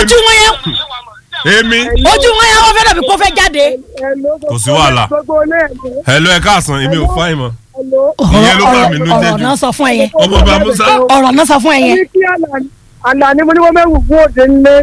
ojú wọn yẹn èmi ojú wọn yẹn wọn fẹ́ dàbí kó fẹ́ jáde. Kò sí wàhálà. hello ẹ káàsán èmi ò fáyín mọ́ Ìyẹn ló bá mi nú jẹ́ ọ̀rọ̀ jù. náà sọ fún ẹ yẹn ọmọ bá musa ọ̀rọ̀ náà sọ fún ẹ yẹn. àlà ni mo ní wọ́n mẹ́wù fún òde ńlẹ̀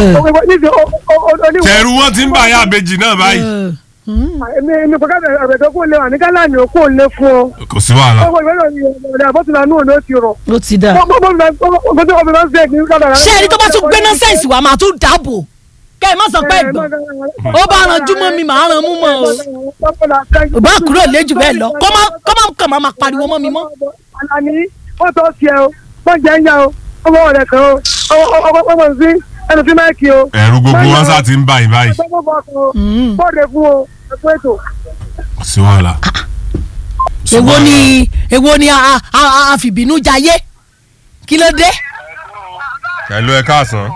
tẹ̀rù wọn ti ń bá yá àbejì náà báyìí èmi èmi kò kábẹ̀ àbẹ̀tẹ̀ kó lé wà ní gálà ni òkú òun lé fún ọ. kò sí wàhálà ọmọ ìwé ìròyìn ọ̀dà àbọ̀tìlá nù ló ti rọ̀. ló ti dà. ọmọ mi máa ń ọmọ mi máa ń fẹ́ kí n kábàárà. ṣé ẹni tó bá tún gbé nọ́sẹ̀nsì wa máa tún dáàbò kẹ́ ẹ má sọ pé ẹ̀gbọ́n ó bá ranjú mọ́ mi màá ran mú mọ́ o ò bá kúrò léjù bẹ́ẹ̀ lọ kó má kó má kàn máa máa pariwo mọ́ mi mọ́. Àlàní ó tọ́ sí ẹ o wọ́n jẹ́ ń yá o ọmọ rẹ̀ kan o ọmọ ọmọ sí ẹnu sí máìkì o. ẹ̀rù gbogbo wọn sá ti ń bá yín báyìí bọ́ọ̀dẹ fún o ẹ̀kọ́ ètò. kò sí wàhálà. Kò sí èwo wàhálà. ni èwo ni a- a- a- àfìbínú jayé kí ló dé. hello ẹ káàsán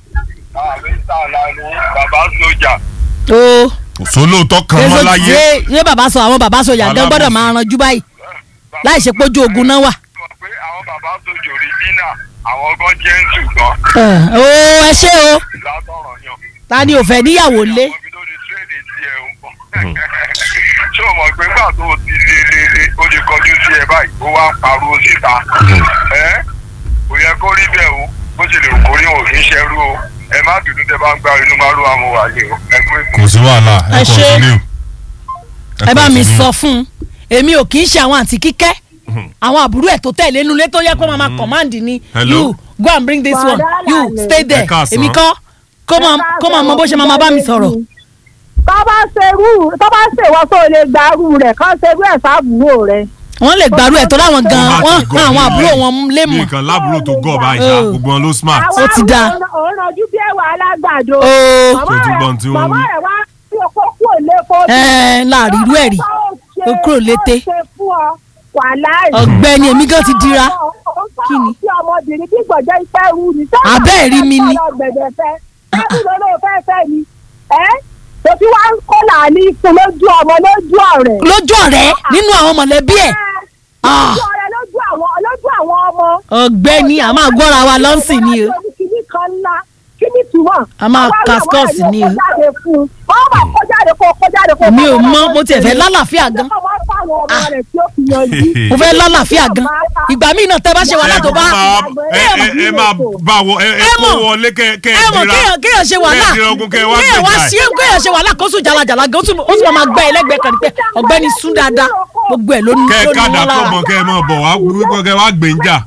bàbá sójà o kò sólóòótọ́ kan mọ́ láyé ṣé ṣé bàbá sọ àwọn bàbá sọjà gan gbọ́dọ̀ máa ranjú báyìí láì ṣe pójú ogun náà wà. mọ̀ pé àwọn bàbá sójà òrìjínà àwọn gan jẹ́ ń ṣùgbọ́n o ẹ ṣé o látọ̀rọ̀ yàn. ta ni ò fẹ́ níyàwó lé. Ọmọ mi ló di tírèdì tí ẹ ń bọ̀. ṣé o mọ̀ pé gbà tó o ti lé lé lé o lè kọjú sí ẹ báyìí ó wá ń pariwo síta. ẹ kò yẹ kó rí bẹ́ẹ̀ o bó ṣe lè kó rí òfin ṣẹ́rú o ẹ má dùnú tẹ bá ń gbá inú máa ló àmọ́ wáyé o ẹ pé kò sí wàhálà ẹ Ẹ ṣé. continue. ẹ bá mi continue. sọ fún un èmi ò kì í ṣe àwọn àǹtí kíkẹ́ àwọn àbúrò ẹ̀ tó tẹ̀lé inú ilé tó yẹ kó máa ma command ni Hello? you go and bring this one Wàhálà you ni. stay there Ẹ káàsán. èmi kọ́ kó máa kó máa mọ bó ṣe máa ma bá mi sọ̀rọ̀. tó bá ṣerú tó bá ṣèwọ́ tó lè gbarú rẹ̀ kán ṣerú ẹ̀ sábúrò rẹ̀. wọ́n lè gbàrú ẹ̀ tó láwọn gan Wọ́n bá wọ́n ti gọ̀ hàn àwọn nílé. àbúrò wọn lé mọ̀. nìkan lábúrò tó gọ̀ báyìí ṣá Oh. gbogbo wọn ló smart. Ó ti dáa. òun rànjú bí ẹwà alágbàdo. ooo Kò túbọ̀ tí wọ́n màmá wí. rẹ̀ wá sí oko kúrò lẹ́kọ̀ọ́. ẹ láàrin irú ẹ̀ rí ó kúrò lété. ó ṣe fún ọ wàláì. ọ̀gbẹ́ni èmi gan ti dira kí ni. kí ọmọbìnrin bí gbọ̀jẹ́ ìfẹ́ rú ni. Abẹ́ ẹ̀ rí mi ni. gbẹ̀dẹ̀ fẹ́ láti lọ́nà fẹ́ fẹ́ ni. ẹ́ tó fi wá ń kó làálí fún lójú ọmọ lójú ọ̀rẹ́. lójú ọ̀rẹ́ nínú àwọn mọ̀lẹ́bí ẹ̀ Ah. lójú ọ̀rẹ́ lójú àwọn lójú àwọn ọmọ. ọ̀gbẹ́ni a máa gbọ́ra wa lọ́sìn ni o. kíní kan ńlá kíní túmọ̀. A máa cascos ni o. wọ́n bá kó jáde kó kó jáde kó. mi ò mọ mo tiẹ̀ fẹ́ lálàáfíà gan ọmọ fáwọn ọmọ rẹ̀ tí ó fi yanjú. mo fẹ́ lálàáfíà gan ìgbà míì náà tẹ́ bá ṣe wàhálà tó bá ẹ ẹ ẹ máa bá wọ ẹ ẹ Ẹ kó mọ̀. wọlé kẹ kẹ ẹ mọ̀ dira kéèyàn kéèyàn ṣe wàhálà kẹ dira ogun kẹ wá kéèyàn wá gbèjà sí kéèyàn ṣe wàhálà kó sùn jalajala gan ó tún ó tún máa gbẹ ẹlẹgbẹ kan ní pé ọ̀gbẹ́ni sún dáadáa gbogbo ẹ ló ní kẹ ló ní kádà wọn lára kọmọ kẹ mọ bọ wá wípé kẹ wá gbẹ̀njà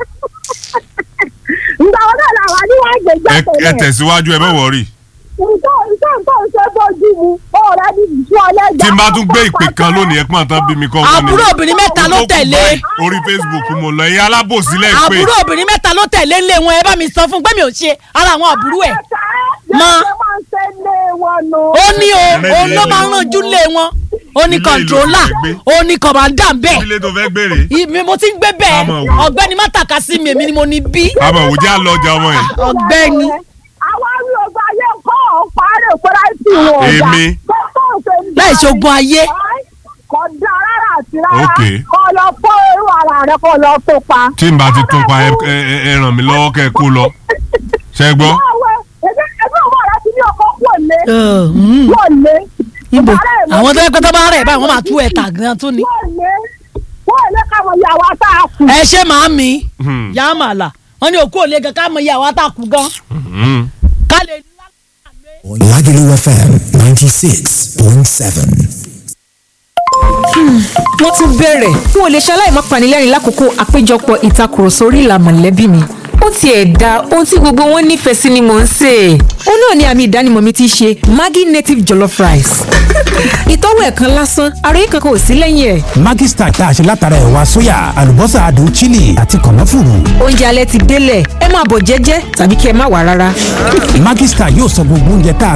ìgbà wọn náà làwọn ní wọn gbé ẹ jáde ẹ tẹ̀síwájú ẹ bẹ wọrí nǹkan nǹkan nǹkan ṣe bójú mu ọ̀rẹ́ ní ìṣú ọlẹ́gbẹ́. tí n bá tún gbé ìpè kan lónìí ẹ pọ́n tán bí mi kọ́ wọ́n ni. àbúrò obìnrin mẹ́ta ló Tó kù tẹ̀lé báyìí, orí Facebook mo lọ ẹ̀yin alábòsílẹ̀ pé àbúrò obìnrin mẹ́ta ló tẹ̀lé ńlé wọn ẹ bá mi sọ fún pé mi ò ṣe ara àwọn àbúrò ẹ̀ Mọ. ó ní o òun ló máa ń rànjú lé wọn ó ní Ilé ìlú kọ̀ǹtrólà fẹ́ gbé. ó ní kọ̀mọ̀dà bẹ́ẹ̀ ilé tó fẹ́ gbére ìmí mo ti ń gbé bẹ́ẹ̀ Àmọ̀ wò. ọ̀gbẹ́ni má tàka sí mi èmi ni mo ní bí àmọ̀ òjá lọ ọjà ọmọ yìí ọ̀gbẹ́ni àwọn rí ọgbà ayé kọ́ ọ̀pá-rẹ̀ fúráìsì wọn ọ̀dà. Èmi. láì ṣogun ayé kò dá rárá àti rárá Ok. kọ́ lọ fọ́ irú ara rẹ̀ kọ́ lọ tó pa. tí n bá ti tún pa ẹ ẹ ẹ- ẹ ràn mí lọ́wọ́ kẹ́ ẹ kó lọ ṣẹ gbọ́ báwo ẹgbẹ́ ẹgbẹ́ ọmọ rẹ ti ní ọkọ̀ pọ̀ lé Ọ̀, mm. pọ̀ lé. níbo Ìbára ẹ̀ mọ́ àwọn tó yẹ pé tó bá rẹ̀ báyìí wọ́n máa tú ẹ̀ tà gan tún ni. pọ̀ lé pọ̀ lé káwọn ìyàwó àtàkù. ẹ ṣe màá mi Hmm. yá màlà wọn ní òkú òle gan ká mọ iye àwọn àtàkù gan Mhm. ká lè. Lagelu FM 96.7. wọ́n tún bẹ̀rẹ̀ n ò lè ṣaláì má panilẹ́rìn lákòókò àpéjọpọ̀ ìtakùrọ̀sọ orí ìlà mọ̀lẹ́bí mi ó tiẹ̀ da ohun tí gbogbo wọn nífẹ̀ẹ́ sí ni mò ń sè é ó náà ni àmì ìdánimọ̀ mi ti ṣe Maggi native jollof rice ìtọ́wò ẹ̀ kan lásán ara yìí kankan ò sí lẹ́yìn ẹ̀ Maggi Star tá a ṣe látara ẹ̀wà sóyà àlùbọ́sà adùn chili àti kànáfùrù. oúnjẹ alẹ́ ti délẹ̀ ẹ máa bọ̀ jẹ́jẹ́ tàbí kí ẹ má wà rárá Maggi Star yóò sọ gbogbo oúnjẹ tá a